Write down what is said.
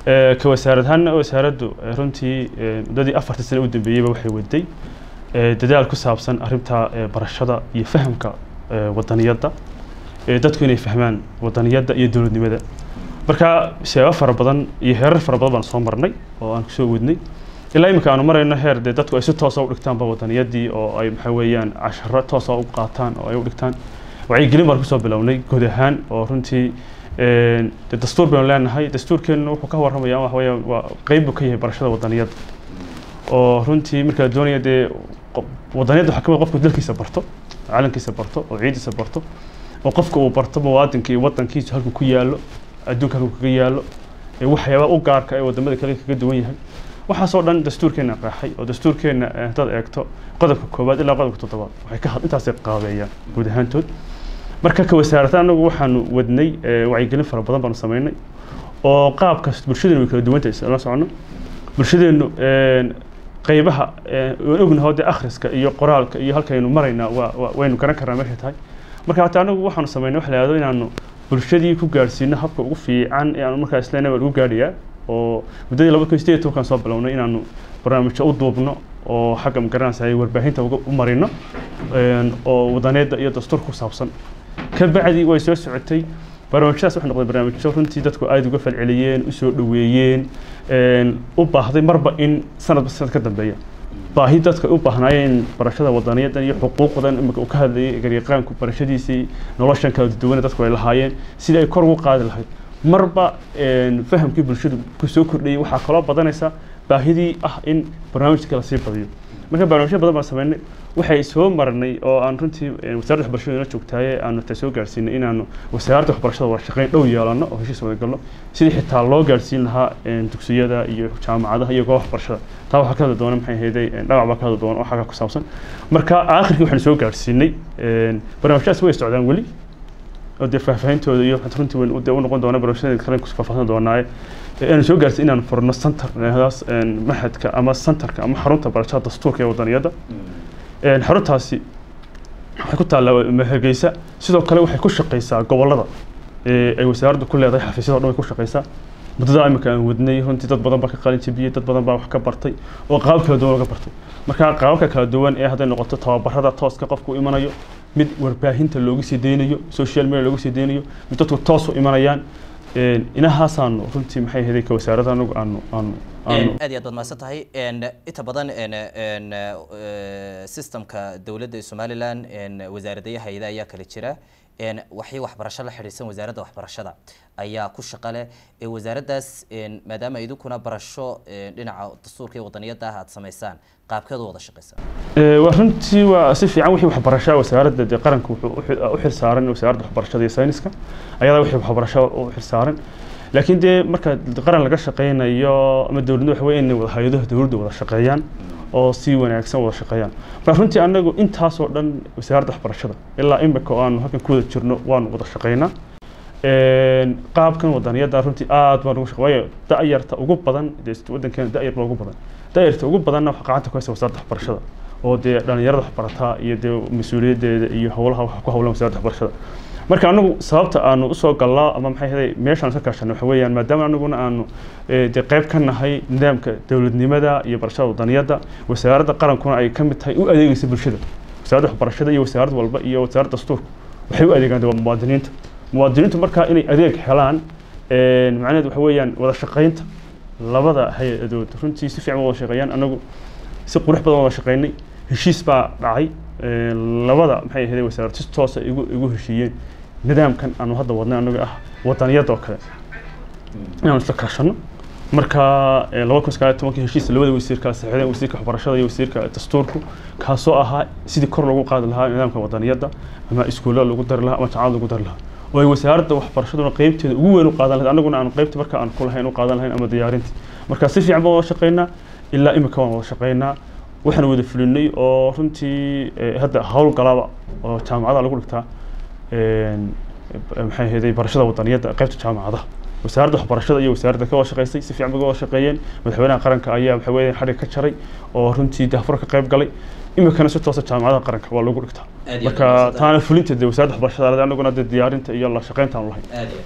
ka wasaarad ahaanna wasaaraddu runtii muddadii afartii sane u dambeeyeyba waxay waday dadaal ku saabsan arrinta barashada iyo fahamka wadaniyadda dadku inay fahmaan wadaniyadda iyo dowladnimada marka seebo fara badan iyo heerar fara badan baan soo marnay oo aan kusoo wadnay ilaa iminka aanu marayno heer dee dadku ay si toosa u dhigtaanba wadaniyadii oo ay maxaa weeyaan casharo toosa u qaataan oo ay u dhigtaan wacyigelin baan kusoo bilownay guud ahaan oo runtii de dastuur baynu leenahay dastuurkeenna wuxuu ka warramaya waxa weeyaan waa qeyb buu ka yahay barashada wadaniyadda oo runtii marka la doonaya dee wadaniyadda waxaa kamid qofku dalkiisa barto calankiisa barto oo ciidiisa barto oo qofka uu barto muwaadinka iyo wadankiisa halkuu ku yaallo adduunka halkuu kaga yaallo waxyaaba u gaarka ee wadamada kale kaga duwan yahay waxaasoo dhan dastuurkeenna qeexay oo dastuurkeenna haddaad eegto qodobka koowaad ilaa qodobka toddobaad waxay ka intaasay qaabeeyaan guud ahaantood marka ka wasaarata anagu waxaanu wadnay wacyigelin fara badan baanu samaynay oo qaabkas bulshadeenu way kala duwantahay la socono bulshadeenu qeybaha waan ognahay dee akhriska iyo qoraalka iyo halkaynu maraynaa waa waynu garan karnaa meeshay tahay marka hata anagu waxaanu samaynay wax la yihahdo inaanu bulshadii ku gaadhsiino habka ugu fiican ee aanu markaa isleenay waa lagu gaadhayaa oo muddadii laba kun sideed tobankaan soo bilownay inaanu barnaamijyo u duubno oo xagga magaranaysa warbaahinta u marino oo wadaneedda iyo dastuur ku saabsan ka bacdi way soo socotay barnaamijyadaas waxay noqday barnaamijyo runtii dadku aada uga falceliyeen usoo dhoweeyeen u baahday marba in sanadba sanad ka dambeeya baahi dadka u baahnaayeen barashada wadaniyaddan iyo xuquuqdan imika uu ka hadlayay garyaqaanku barashadiisii noloshan kala duwane dadku ay lahaayeen sidii ay kor ugu qaadi lahayd marba fahamkii bulshadu kusoo kordhayay waxaa kaloo badanaysa baahidii ah in barnaamijka lasii badiyo marka barnaamijyo badan baan sameynay waxay soo marnay oo aan runtii wasaaradda waxbarashada ina joogtaaye aanu ta soo gaarsiinay inaanu wasaaradda waxbarashada wada shaqeyn dhow yeelano oo heshiis wada galno sidii xitaa loo gaarsiin lahaa dugsiyada iyo jaamacadaha iyo goobaha waxbarashada taa waxaa ka hadli doona maxay ahayday dhagac baa ka hadli doona oo xagga ku saabsan marka aakhirkii waxaanu soo gaarsiinay barnaamijyadaas way socdaan weli oo dee faahfaahintooda iyo runtii weyn dee u noqon doona barnaamijyada kale ku faahfaahin doonaaye aanu soo gaarsiin inaanu furno center daas maxadka ama centerka ama xarunta barashada dastuurka ee wadaniyadda xaruntaasi waxay ku taallaa hargeysa sidoo kale waxay ku shaqeysaa gobollada ay wasaaraddu ku leedahay xafiisyada o dhan way ku shaqeysaa muddada imika aan wadnay runtii dad badan baa ka qalin jabiyey dad badan baa wax ka bartay oo qaabab kala duwan laga bartay marka qaababka kala duwan ee hadday noqoto tababarada tooska qofku u imanayo mid warbaahinta loogu sii deynayo social media loogu sii deynayo mid dadku toos u imanayaan inahaasaanu runtii maxay ahayd ka wasaaradda anagu aanu aanu aad iyo aad baad mahadsan tahay inta badan systemka dowladda somaliland wasaaradaha hay-ada ayaa kala jira waxii waxbarasho la xidhiidsan wasaaradda waxbarashada ayaa ku shaqa leh wasaaraddaas maadaama idinkuna barasho dhinaca dastuurka iyo wadaniyadda ah aad samaysaan qaabkeed u wada shaqeysaa waa runtii waa si fiican wixii waxbarashaa wasaaradda dee qaranka wuxuu u xilsaaran wasaaradda waxbarashada iyo sayniska ayadaa wixii waxbarasho u xilsaaran laakiin dee marka qaran laga shaqeynayo ama dowladnimo waxa weeye inay wada hay-adaha dowladda wada shaqeeyaan oo si wanaagsan wada shaqeeyaan marka runtii anagu intaasoo dhan wasaaradda waxbarashada ilaa imika oo aanu halkan ku wada jirno waanu wada shaqeynaa qaabkan wadaniyadda runtii aad baan ugu shaqe waayo da-yarta ugu badan dee waddankeena da-yar baa ugu badan da-yarta ugu badanna waxa gacanta ku haysa wasaaradda waxbarashada oo dee dhalinyarada waxbarataa iyo dee mas-uuliyaddeeda iyo howlaha waxa ku howlan wasaaradda waxbarashada marka anagu sababta aanu usoo gallaa ama maxay ahaday meeshaan iska kaashano waxa weeyaan maadaama anaguna aanu dee qayb ka nahay nidaamka dowladnimada iyo barashada wadaniyadda wasaaradda qarankuna ay ka mid tahay u adeegaysa bulshada wasaaradda waxbarashada iyo wasaarad walba iyo wasaaradda dastuurka waxay u adeegaan dee muwaadiniinta muwaadiniintu markaa inay adeeg helaan macnaheedu waxa weeyaan wada shaqaynta labada hay-adood runtii si fiican wada shaqeeyaan anagu si qurux badan wada shaqeynay heshiis baa dhacay labada maxay ahayd wasaarad si toosa igu igu heshiiyeen nidaamkan aanu hadda wadnay anaga ah wadaniyadda oo kale inaanu isla kaashano marka laba kun sagaal iyo tobankii heshiis labada wasiir kala saxiixdeen wasiirka waxbarashada iyo wasiirka dastuurku kaasoo ahaa sidii kor loogu qaadi lahaa nidaamka wadaniyadda ama iskuullada lagu dari lahaa ama jaamacada lagu dari lahaa oo ay wasaaradda waxbarashaduna qeybteeda ugu weyn u qaadan lahayd anaguna aanu qeybta marka aan ku lahayn u qaadan lahayn ama diyaarinta marka si fiican baan wada shaqeynaa ilaa imika waan wada shaqeynaa waxaan wada fulinay oo runtii hadda hawl galaba oo jaamacada lagu dhigtaa maxay ahayd barashada wadaniyadda qaybta jaamacadaha wasaaradda waxbarashada iyo wasaaradda ka wada shaqeysay si fiican bay wada shaqeeyeen madaxweynaha qaranka ayaa waxa weeye xadhig ka jaray oo runtii daafur ka qayb galay imikana si toosa jaamacadaha qaranka waa lagu dhigtaa marka taana fulinta dee wasaaradda waxbarashada anaguna dee diyaarinta iyo la shaqeynta aan lahayn